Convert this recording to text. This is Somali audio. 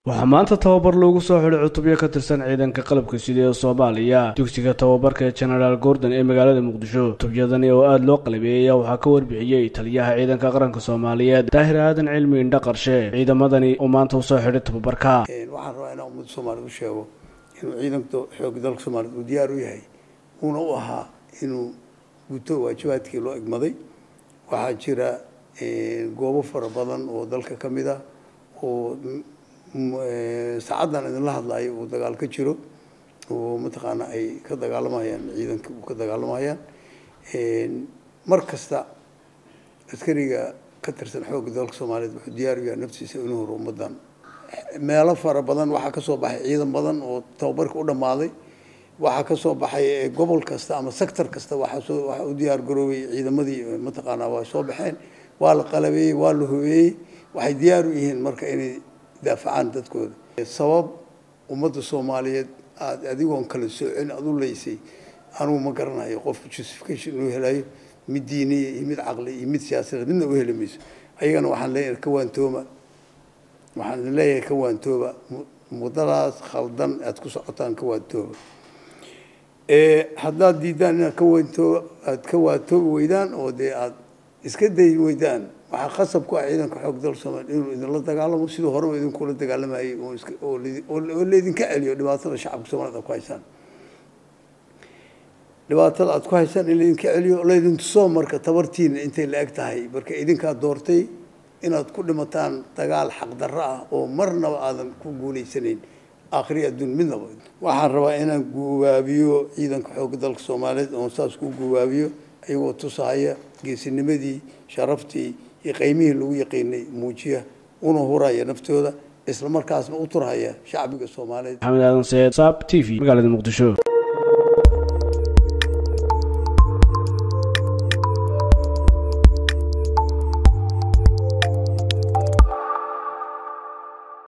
waxaa maanta tababar loogu soo xidhay cutubyo ka tirsan ciidanka qalabka sida ee soomaaliya dugsiga tababarka ee genaraal gordon ee magaalada muqdisho cutubyadani oo aada loo qalabeeyey ayaa waxaa ka warbixiyey taliyaha ciidanka qaranka soomaaliyeed daahir aadan cilmi indha qarshe ciidamadani oo maanta usoo xidhay tababarka waxaan rabaa inaan ummadda soomaaliyed u sheego inuu ciidanka xoogga dalka soomaaliyed uu diyaar u yahay uuna u ahaa inuu guto waajibaadkii loo egmaday waxaa jira goobo fara badan oo dalka ka mid ah oo saacaddan idinla hadlayo uu dagaal ka jiro oo mataqaana ay ka dagaalamayaan ciidanka uu ka dagaalamayaan mar kasta askariga ka tirsan xoogga dalka soomaaliyeed wuxuu diyaar u yahay naftiisa inuu horo ummaddan meelo fara badan waxaa ka soo baxay ciidan badan oo tababarka u dhammaaday waxaa ka soo baxay gobol kasta ama sector kasta waxaa soo waxaa u diyaar garoobay ciidamadii mataqaanaa waa soo baxeen waa la qalabeeyey waa la hobeeyey waxay diyaar u yihiin marka inay daafacaan dadkooda sabab ummadda soomaaliyeed aada adigoon kala soocin aada u leysay anugu ma garanayo qofku justification inuu helayo mid diiniya iyo mid caqli iyo mid siyaasadeed midna u heli mayso ayagana waxaan leeyahay ka waantooba waxaan idin leeyahay ka waantooba muddadaas khaldan aada ku socotaan ka waantooba haddaad diidaan inaad ka waantooba aada ka waantoobi weydaan oo dee aada iska dayi weydaan waxaa khasab ku ah ciidanka xoog dal soomaaliya inuu idinla dagaalamo siduu horeba idinkula dagaalamayay oo laydinka celiyo dhibaatada shacabka soomaaliyed aad ku haysaan dhibaatada aada ku haysaan in laydinka celiyo laydin tuso marka tabartiina intay la eg tahay marka idinkaa doortay inaad ku dhimataan dagaal xaqdarro ah oo marnaba aadan ku guulaysanayn aakhiri adduun midnaba waxaan rabaa inaan guwaabiyo ciidanka xoogga dalka soomaaliyeed oon saas ku guwaabiyo iyagoo tusahaya geesinimadii sharaftii iyo qaymihii lagu yaqiinay muujiya una huraya naftooda isla markaasna u turhaya shacbiga soomaaliyeed maxamed aadan seed saab t v magaalada muqdisho